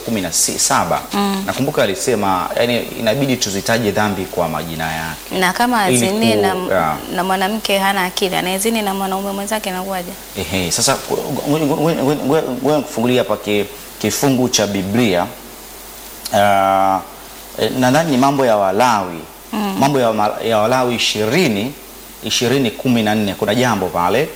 kumi na si- saba nakumbuka alisema yani inabidi tuzitaje dhambi kwa majina yake. Na kama Ili azini ku- na, ya. na mwanamke hana akili anayezini na mwanaume mwenzake inakuwaje? Ehe, sasa ngoja kufungulia hapa ki- kifungu cha Biblia Ah, eh, nadhani ni mambo ya Walawi mambo ya, ma- ya Walawi ishirini ishirini kumi na nne kuna jambo pale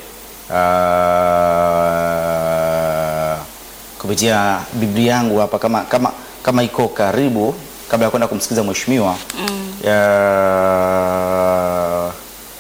Ah, kupitia Biblia yangu hapa kama, kama, kama iko karibu kabla ya kwenda kumsikiliza mheshimiwa Ah,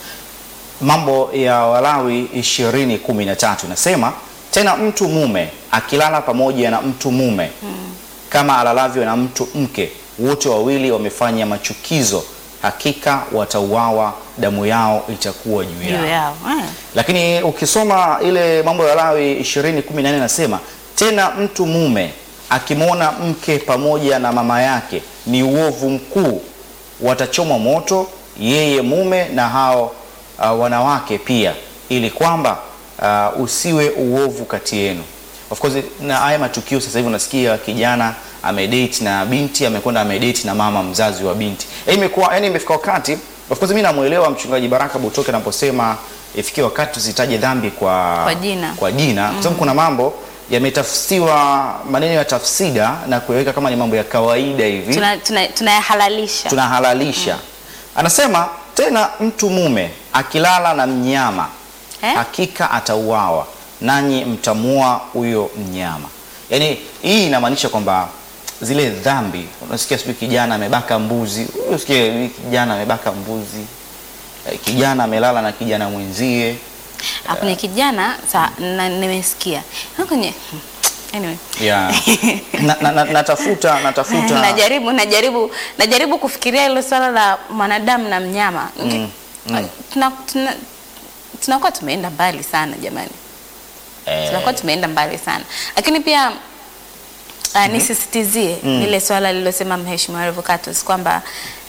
Mambo ya Walawi ishirini kumi na tatu inasema tena, mtu mume akilala pamoja na mtu mume kama alalavyo na mtu mke, wote wawili wamefanya machukizo, hakika watauawa, damu yao itakuwa juu Juu yao. yao. Eh. Lakini ukisoma ile mambo ya Walawi ishirini kumi na nne nasema tena, mtu mume akimwona mke pamoja na mama yake ni uovu mkuu, watachomwa moto, yeye mume na hao uh, wanawake pia, ili kwamba uh, usiwe uovu kati yenu. Of course na haya matukio sasa hivi unasikia kijana amedate na binti amekwenda amedate na mama mzazi wa binti. Eh, imekuwa yani imefika wakati of course mimi namuelewa mchungaji Baraka Butoke anaposema ifikie wakati tusitaje dhambi kwa Kwa jina. kwa jina kwa sababu kuna mambo yametafsiriwa maneno ya tafsida na kuweka kama ni mambo ya kawaida hivi Tuna- tuna- tunayahalalisha tunahalalisha. Anasema tena, mtu mume akilala na mnyama Eh? hakika atauawa, nanyi mtamua huyo mnyama. Yaani hii inamaanisha kwamba zile dhambi, unasikia sijui kijana amebaka mbuzi, unasikia kijana amebaka mbuzi, eh, kijana amelala na kijana mwenzie Hapo ni kijana sa na, nimesikia Na kwenye anyway. yeah. na, na, na, natafuta natafuta najaribu najaribu najaribu kufikiria hilo swala la mwanadamu na mnyama tuna, tuna, tunakuwa tumeenda mbali sana jamani eh, tunakuwa tumeenda mbali sana lakini pia uh, nisisitizie lile swala lililosema mheshimiwa Revocatus kwamba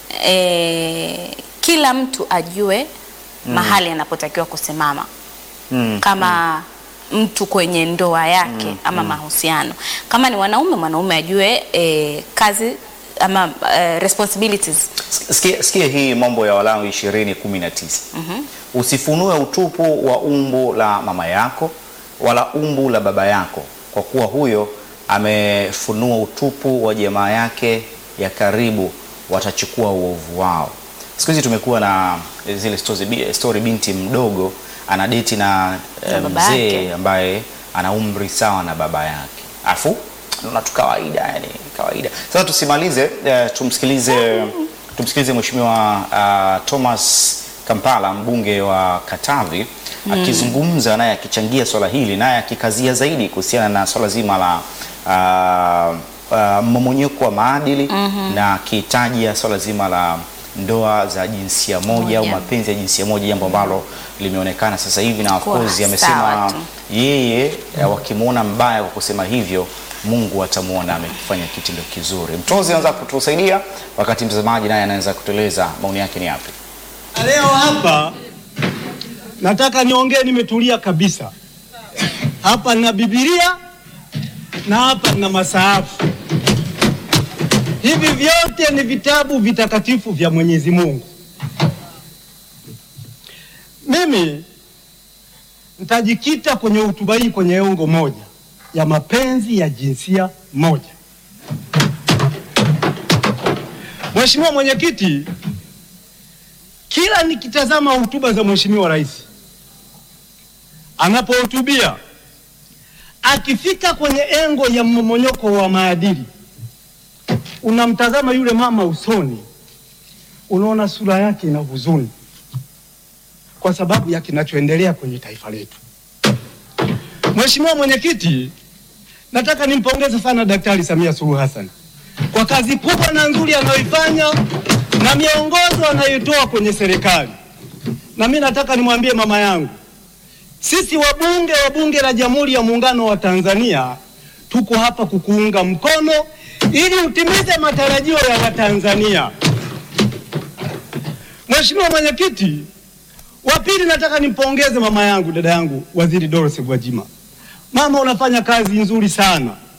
eh, kila mtu ajue mahali anapotakiwa kusimama mm, kama mtu kwenye ndoa yake ama mahusiano. Kama ni mwanaume, mwanaume ajue eh, kazi ama eh, responsibilities. Sikia, sikia hii mambo ya Walawi ishirini kumi na tisa usifunue utupu wa umbu la mama yako wala umbu la baba yako, kwa kuwa huyo amefunua utupu wa jamaa yake ya karibu, watachukua uovu wao. Siku hizi tumekuwa na zile stories, bi- story binti mdogo anadeti na eh, Na baba mzee yake. ambaye ana umri sawa na baba yake, afu naona tu kawaida, yani kawaida. Sasa tusimalize, eh, tumsikilize tumsikilize Mheshimiwa uh, Thomas Kampala mbunge wa Katavi akizungumza naye akichangia swala hili naye akikazia zaidi kuhusiana na swala zima la uh, uh, mmomonyoko wa maadili na akitajia swala zima la ndoa za jinsia moja au Moja. mapenzi ya jinsia moja, jambo ambalo limeonekana sasa hivi na of Kuwa course sawa amesema tu. yeye eh, wakimwona mbaya kwa kusema hivyo Mungu atamwona amefanya kitendo kizuri. Mtozi anaweza kutusaidia wakati mtazamaji naye anaweza kutueleza maoni yake ni yapi. Leo hapa nataka niongee nimetulia kabisa. Hapa nina Biblia na hapa nina masahafu. Hivi vyote ni vitabu vitakatifu vya Mwenyezi Mungu. Mimi nitajikita kwenye hotuba hii kwenye engo moja ya mapenzi ya jinsia moja. Mheshimiwa Mwenyekiti, kila nikitazama hotuba za Mheshimiwa Rais anapohutubia, akifika kwenye engo ya mmomonyoko wa maadili, unamtazama yule mama usoni, unaona sura yake ina huzuni kwa sababu ya kinachoendelea kwenye taifa letu. Mheshimiwa Mwenyekiti, nataka nimpongeze sana Daktari Samia Suluhu Hassan kwa kazi kubwa na nzuri anayoifanya na miongozo anayotoa kwenye serikali. Na mimi nataka nimwambie mama yangu, sisi wabunge wa Bunge la Jamhuri ya Muungano wa Tanzania tuko hapa kukuunga mkono ili utimize matarajio ya Watanzania. Mheshimiwa Mwenyekiti, wa pili nataka nimpongeze mama yangu, dada yangu, Waziri Dorothy Gwajima. Mama, unafanya kazi nzuri sana